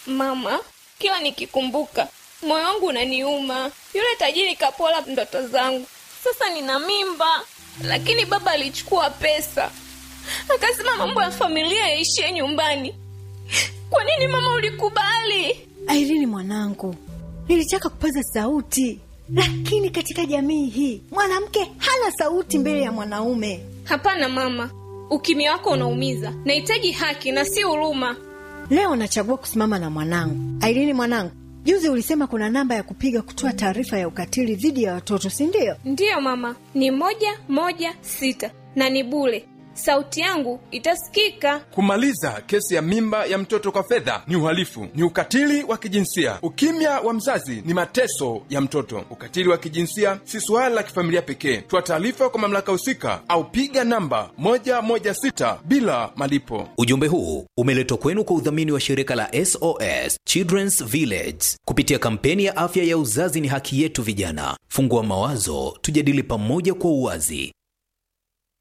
Mama, kila nikikumbuka moyo wangu unaniuma. Yule tajiri kapola ndoto zangu. Sasa nina mimba, lakini baba alichukua pesa akasema mambo ya familia yaishie nyumbani. Kwa nini mama ulikubali? Airini mwanangu, nilitaka kupaza sauti, lakini katika jamii hii mwanamke hana sauti mbele ya mwanaume. Hapana mama, ukimya wako unaumiza. Nahitaji haki na si huruma. Leo nachagua kusimama na mwanangu. Airini mwanangu, juzi ulisema kuna namba ya kupiga kutoa taarifa ya ukatili dhidi ya watoto, si ndio? Ndiyo mama, ni moja moja sita na ni bure. Sauti yangu itasikika. Kumaliza kesi ya mimba ya mtoto kwa fedha ni uhalifu, ni ukatili wa kijinsia. Ukimya wa mzazi ni mateso ya mtoto. Ukatili wa kijinsia si suala la kifamilia pekee. Toa taarifa kwa mamlaka husika au piga namba 116 bila malipo. Ujumbe huu umeletwa kwenu kwa udhamini wa shirika la SOS Children's Village kupitia kampeni ya afya ya uzazi ni haki yetu. Vijana, fungua mawazo, tujadili pamoja kwa uwazi.